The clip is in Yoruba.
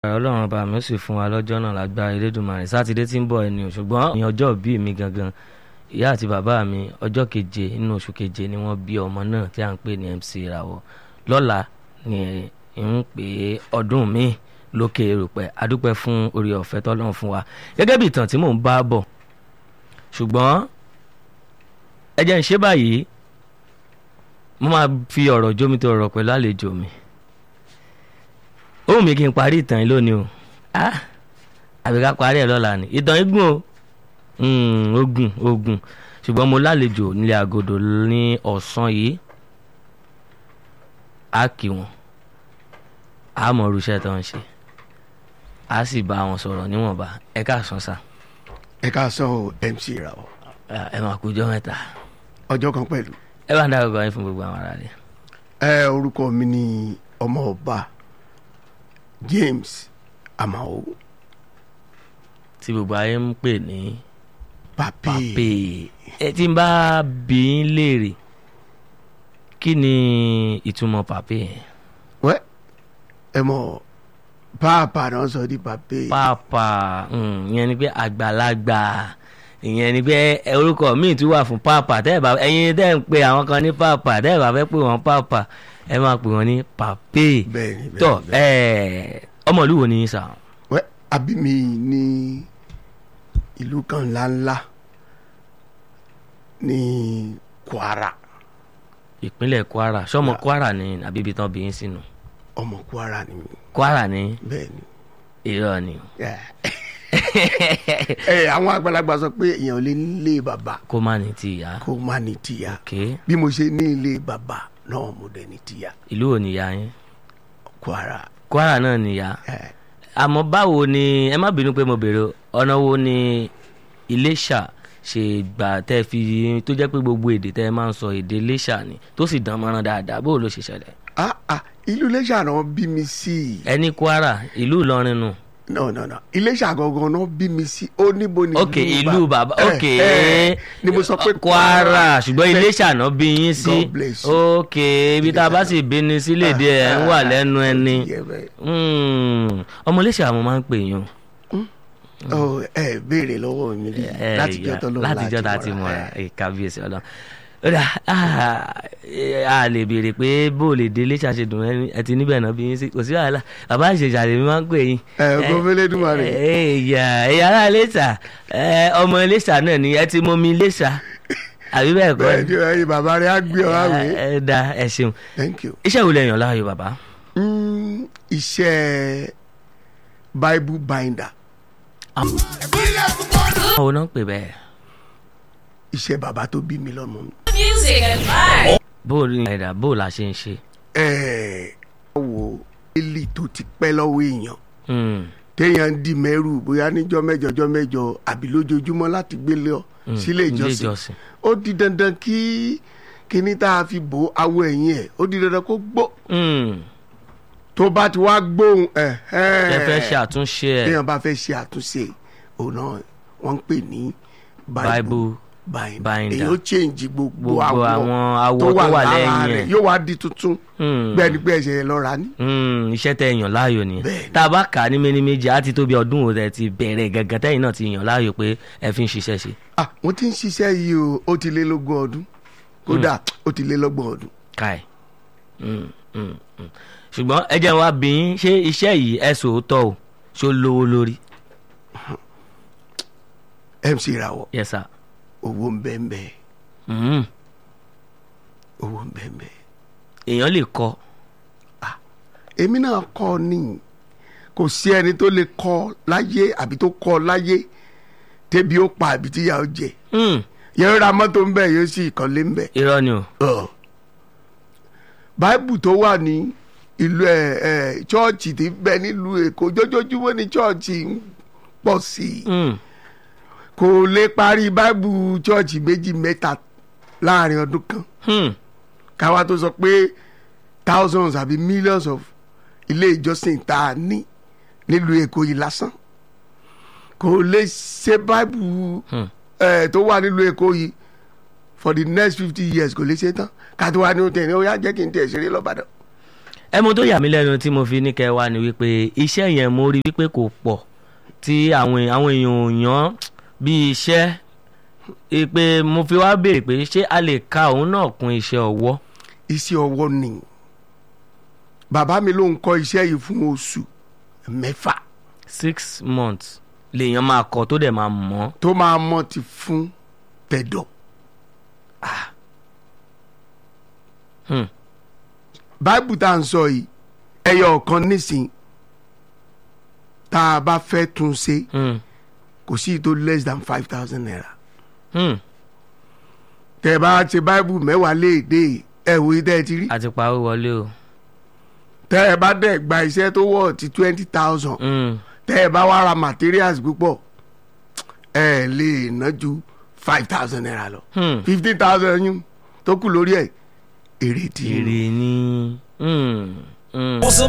ọlọ́run ọba mi ó sì fún wa lọ́jọ́ náà lágbára elédùnmarè sátidé tí ń bọ̀ ẹni o ṣùgbọ́n ní ọjọ́ ìbí mi gangan ìyá àti bàbá mi ọjọ́ keje nínú oṣù keje ni wọ́n bí ọmọ náà tí à ń pè ní MC ìràwọ̀ lọ́la ni ń pè é ọdún mi lókè erùpẹ̀ adúpẹ́ fún orí ọ̀fẹ́ tọ́lọ́run fún wa gẹ́gẹ́ bí ìtàn tí mò ń bá bọ̀ ṣùgbọ́n ẹ jẹ́ ń ṣe báyìí mo máa fi ọ̀rọ̀ jómi tó ọ̀rọ̀ pẹ̀lú àlejò mi ó wù mí kí n parí ìtàn yìí lónìí o ah àbí ká parí ẹ̀ lọ́la ni ìtàn yìí gùn o ogun ogun ṣùgbọ́n mo lálejò nílé àgọ́dọ̀ ní ọ̀sán yìí á kí wọn á mọ irúṣẹ́ tó ń ṣe á sì bá wọn sọ̀rọ̀ níwọ̀nba ẹ káàsán sà ẹ ká sọ MC ìràwọ̀ ẹ máa kújọ́ mẹ́ta ọjọ́ kan pẹ̀lú. ẹ bá ń dárúkọ yín fún gbogbo àwọn ará rẹ. ẹ orúkọ mi ni ọmọ ọba James Amao tí gbogbo ayé ń pè ní papi pàpè ẹ tí ń bá bí ń léèrè kí ni ìtumọ̀ pàpè yẹn. wẹ́ ẹ mọ̀ pàápàá náà sọ di papi pàpà mm, ìyẹn ni pé àgbàlagbà ìyẹn ni pé ẹ, orúkọ míì tún wà fún pàpà tẹ́ ẹ̀ bá ẹ̀yin tẹ́ ẹ̀ ń pe àwọn kan ní pàpà tẹ́ ẹ̀ bá fẹ́ pè wọ́n pàpà ẹ máa pè wọ́n ní pàpè bẹ́ẹ̀ ni tọ́ bẹ́ẹ̀ ni ẹ̀ ọmọlú wo ni yín sà wẹ́ àbí mi ní ìlú kan ńláńlá ní Kwara ìpínlẹ̀ Kwara sọmọ Kwara ni àbí ibi tán bí yín sínú ọmọ Kwara ni mi Kwara ni bẹ́ẹ̀ ni. irọ́ ni ẹ ẹ àwọn àgbàlagbà sọ pé èèyàn ò lè nílé bàbá kó má ní ti ìyá kó má ní tìyá ké bí mo ṣe ní ilé bàbá náà mo dẹ̀ ní tìyá ìlú ò níyà yín Kwara Kwara náà níyà ẹ àmọ́ báwo ni ẹ má bínú pé mo béèrè ọ̀nà wo ni Iléṣà ṣe gbà tẹ́ fi tó jẹ́ pé gbogbo èdè tẹ́ ẹ máa ń sọ èdè Iléṣà ni tó sì dán mọ́rán dáadáa bó ló ṣe ṣẹlẹ̀ ah ah ìlú Iléṣà náà bí mi sí ẹni Kwara ìlú Ìlọrin nù no no no Iléṣà gangan náà bí mi sí ó níbo ni ok ìlú bàbá ẹ, ok ẹ, ni mo sọ pé Kwara ṣùgbọ́n Iléṣà náà bí yín sí God bless you. ok ibi tá a bá sì bí ni sí léde ẹ̀ ń wà lẹ́nu ẹni Yeah, bẹ́ẹ̀. Hmm, ọmọ Iléṣà mo máa ń pè yín o. Ọ, ẹ béèrè lọ́wọ́ mi rí ẹ, látijọ́ ìyá, tó lọ́wọ́ látijọ́ tá a ti mọ̀ra ẹ, kábíyèsí ọlọ́run ó dà ah, ẹ, a lè béèrè pé bó o lè dé Iléṣà ṣe dùn ẹ ẹ ti níbẹ̀ náà bí yín sí kò sí wàhálà bàbá àṣejì àlè mi máa ń pè yín. ẹ gómìnà Elédùmarè ẹ ìyá ẹ̀yà ará Iléṣà ẹ, ọmọ Iléṣà náà ni ẹ ti mọ mi Iléṣà àbí bẹ́ẹ̀ kọ́ bẹ́ẹ̀ ni ẹ̀yin bàbá rẹ̀ á gbé ọ àwẹ̀ ẹ ẹ da ẹ ṣeun thank you. iṣẹ́ wo lẹ yàn láàyò bàbá. Mm, iṣẹ́ bible binder àwọn náà ń pè bẹ́ẹ̀ iṣẹ́ bàbá tó bí mi lọ́mọ. Music and vibes. bó o ní ẹ̀dá bó o la ṣe ń ṣe. ẹ̀ẹ́ wo eli tó ti pẹ́ lọ́wọ́ èèyàn Hmm, téèyàn ń di mẹ́rù bóyá níjọ́ mẹ́jọ jọ́ mẹ́jọ àbí lójoojúmọ́ láti gbé lọ hmm, sílé ìjọsìn ó di dandan kí kíní tá a fi bò awọ ẹ̀yìn ẹ̀ ó di dandan kó gbó Hmm, tó bá ti wá gbóhùn ẹ̀ ẹ fẹ́ ṣe àtúnṣe ẹ̀. téèyàn bá fẹ́ ṣe àtúnṣe òun náà wọ́n ń pè ní Bible binder binder. èyí ó change gbogbo gbogbo àwọn àwọn awọ tó tó wà wà lára lẹ́yìn rẹ̀ ẹ̀. yóò wá di tuntun Hmm, bẹ́ẹ̀ ni pé ẹ̀ṣẹ̀ yẹn lọ́ra ní. hmm, iṣẹ́ tẹ yàn láàyò nìyẹn Bẹ́ẹ̀ni. tá a bá kà á ní méní méjì á ti tó bí ọdún òun tẹ ti bẹ̀rẹ̀ gẹ́gẹ́ tẹ́yìn náà ti yàn láàyò pé ẹ fi ń ṣiṣẹ́ ṣe. ah mo ti ń ṣiṣẹ́ yìí o ó ti lé lógún ọdún kódà ó ti lé lọ́gbọ̀n ọdún. káì Hmm, hmm, hmm. ṣùgbọ́n ẹ jẹ́ wá bí yín ṣé iṣẹ́ yìí ẹ sòótọ́ o ṣó lówó lórí. MC Rawọ yes sir. owó ń bẹ́ẹ̀ bẹ́ẹ̀ Hmm, owó ń bẹ́ẹ̀ bẹ́ẹ̀. èèyàn lè kọ́ èmi náà kọ́ ọ ní kò sí ẹni tó lè kọ́ láyé àbí tó kọ́ láyé tẹ́bi ó pa àbí tíyà ó jẹ Hmm, yẹn ra mọ́tò ń bẹ̀ yóò sì kọ́lé ń bẹ̀. irọ́ ni o. Ọ̀. báìbù tó wà ní ìlú ẹ ẹ chọọchì tí ń bẹ nílùú èkó jójoojúmọ́ ní chọọchì ń pọ̀ sí i Hmm, kò lè parí báìbù chọọchì méjì mẹ́ta láàrin ọdún kan hmm, káwa tó sọ pé thousands àbí millions of ilé ìjọsìn tá a ní nílùú èkó yìí lásán kò lè ṣe báìbù hmm. ẹ tó wà nílùú èkó yìí for the next fifty years kò lè ṣe tán ká tó wá ní oúnjẹ ní ó yá jẹ́ kí n tẹ̀ ṣeré lọ́bàdàn. ẹ mo tó yà mí lẹ́nu tí mo fi ní kẹ́ wá ni wípé iṣẹ́ yẹn mo rí wípé kò pọ̀ tí àwọn àwọn èèyàn ò yàn bí iṣẹ́ ẹ pé mo fi wá béèrè pé ṣé a lè ka òun náà kún iṣẹ́ ọwọ́ iṣẹ́ ọwọ́ ni bàbá mi ló ń kọ́ iṣẹ́ yìí fún oṣù mẹ́fà six months lèèyàn máa kọ tó dẹ̀ máa mọ̀ tó máa mọ̀ ti fún tẹ̀dọ̀ Hmm. báìbù tá à ń sọ yìí ẹyọ ọ̀kan nísìn tá a bá fẹ́ tún ṣe Hmm. kò sí tó less than five thousand naira Hmm. tẹ bá ṣe báìbù mẹ́wàá léèdè ẹ wo tẹ́ ẹ ti rí àti parí wọlé o. tẹ ẹ bá dẹ̀ gba iṣẹ́ tó wọ̀ ti twenty thousand Hmm. tẹ ẹ bá wá ra materials púpọ̀ ẹ lè ná ju five thousand naira lọ Hmm. fifteen thousand yín tó kù lórí ẹ̀ èrè tí èrè ni. Hmm. Hmm. Awesome